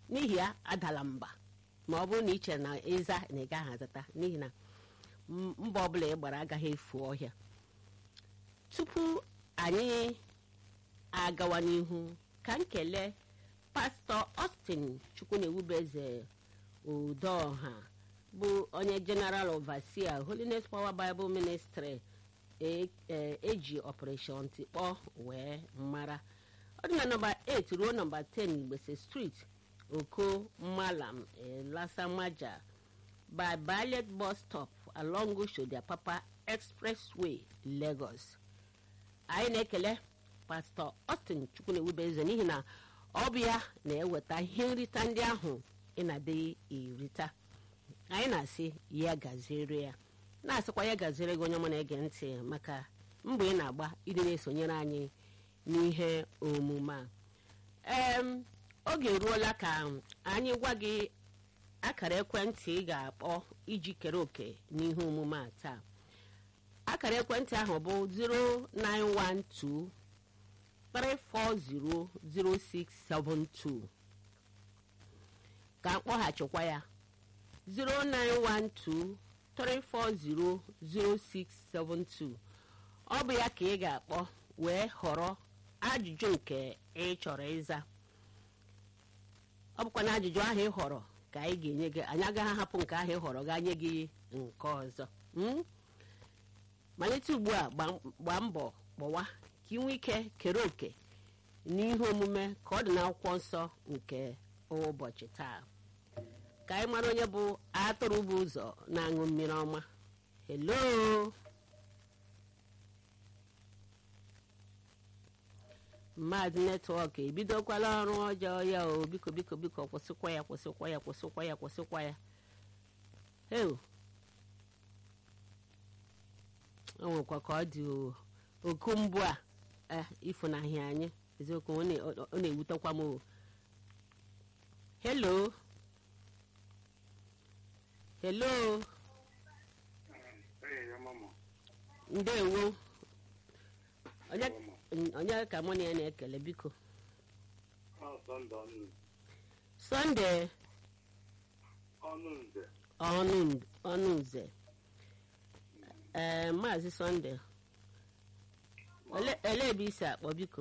n'ihi ya adala mba ma ọ bụrụ na ị chere na ịza na ị gaghị azata n'ihi na mba ọbụla ị gbara agaghị efu ọhịa tupu anyị agawa n'ihu ka m kelee pastọ Austin Chukwunewubeze Udoha bụ onye general overseer Holiness Power Bible Ministry eji operation tikpọ wee mara ọ dị na nọmba 8 ruo nọmba 10 Igbese Street Oko Malam Lasamaja by Ballet bus stop along Oshodiapapa Expressway Lagos anyị na-ekele pastọ Austin Chukwunewubeze n'ihi na ọ bụ ya na-eweta ihe nrita ndị ahụ ị na-adịghị erita anyị na-asị ya gaziere ya na-asịkwa ya gaziere gị onye ọma na-ege ntị maka mbọ ị na-agba ịdị na-esonyere anyị n'ihe omume a ee oge eruola ka anyị gwa gị akara ekwentị ị ga-akpọ iji kere òkè n'ihe omume a taa akara ekwentị ahụ bụ 0912 3400672 ka mkpọghachikwa ya 09123400672 ọ bụ ya ka ị ga-akpọ wee họrọ ajụjụ nke ị chọrọ ịza ọ bụkwa na ajụjụ ahụ ị họrọ ka anyị ga-enye gị anyị agaghị ahapụ nke ahụ ị họrọ gaa nye gị nke ọzọ malite ugbu a gbaa mbọ kpọwa ka ị nwee ike kere òkè n'ihe omume ka ọ dị n'akwụkwọ nsọ nke ụbọchị taa ka anyị mara onye bụ atụrụ bụ ụzọ na-aṅụ mmiri ọma hello mmadụ netwọk ebidokwala ọrụ ọjọọ ya o biko biko biko kwụsịkwa ya kwụsịkwa ya kwụsịkwa ya kwụsịkwa ya heu o nwekwa ka ọ dị oku mbụ a ifunahịa anyị eziokwu ọ na-ewutekwa m o hello hello ndewo onye ka mụ na ya na-ekele biko sọnde ọnụ nze ee maazị sọnde ele ebe isi akpọ biko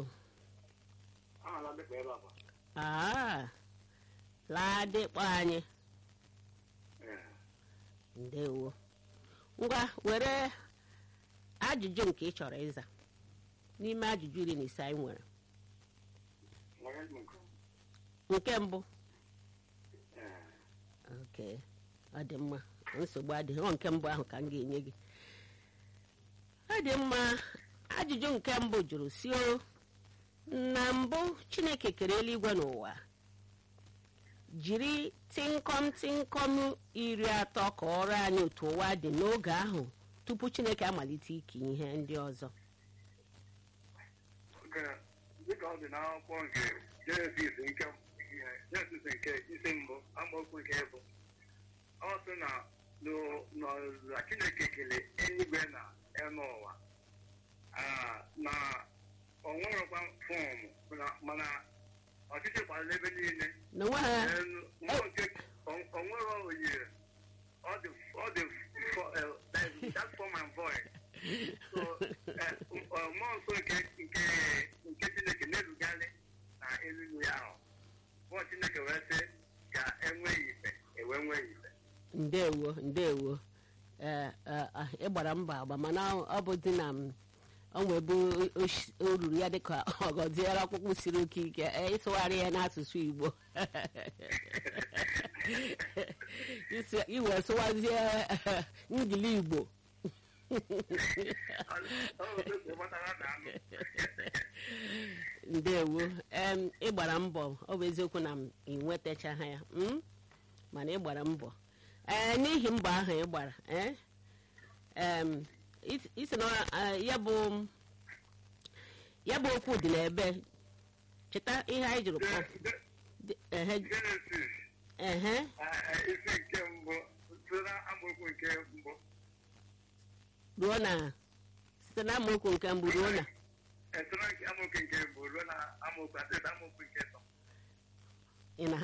aa laadịkpọ anyị ndewo ngwa were ajụjụ nke ị chọrọ ịza n'ime ajụjụ iri na ise anyị nwere nke mbụ ok ọ dị mma nsogbu adịghị ọ nke mbụ ahụ ka m ga-enye gị ọ dị mma ajụjụ nke mbụ jụrụ si o na mbụ chineke kere eluigwe n'ụwa jiri tịnkọm tịnkọm iri atọ ka ọrụ anyị otu ụwa dị n'oge ahụ tupu chineke amalite ike ihe ndị ọzọ dịka ọ dị n'akwụkwọ nke jenesis nke jenesis nke isi mbụ amaokwu nke bụ ọ sị na na chineke kele eluigwe na enu ụwa na o nwerekwa fọmụ mana ọchịchị gbara n'ebe niile o nwere oyiri ọ dị that form and void so mmụọ nsọ nke nke chineke na-erugarị na eluigwe ahụ mmụọ chineke wee sị ka enweghị ife ewe nweghị ife ndewo ndewo ị gbara mba agba mana ọ bụ dị na onwe bụ o ruru ya dịka ọgọziere ọkpụkpụ siri oke ike ịsụgharị ya n'asụsụ igbo iwe sụwazie ngili igbo ndewo ị gbara mbọ ọ bụ eziokwu na m ị nwetachaha ya mana ị gbara mbọ ee n'ihi mbọ ahụ ị gbara isi na ya bụ ya bụ okwu dị n'ebe cheta ihe anyị jụrụ kpọ ehe isi nke mbụ site na amaokwu nke mbụ ruo na site na amaokwu nke mbụ ruo na site na amaokwu nke mbụ ruo na amaokwu atọ amaokwu nke atọ ị na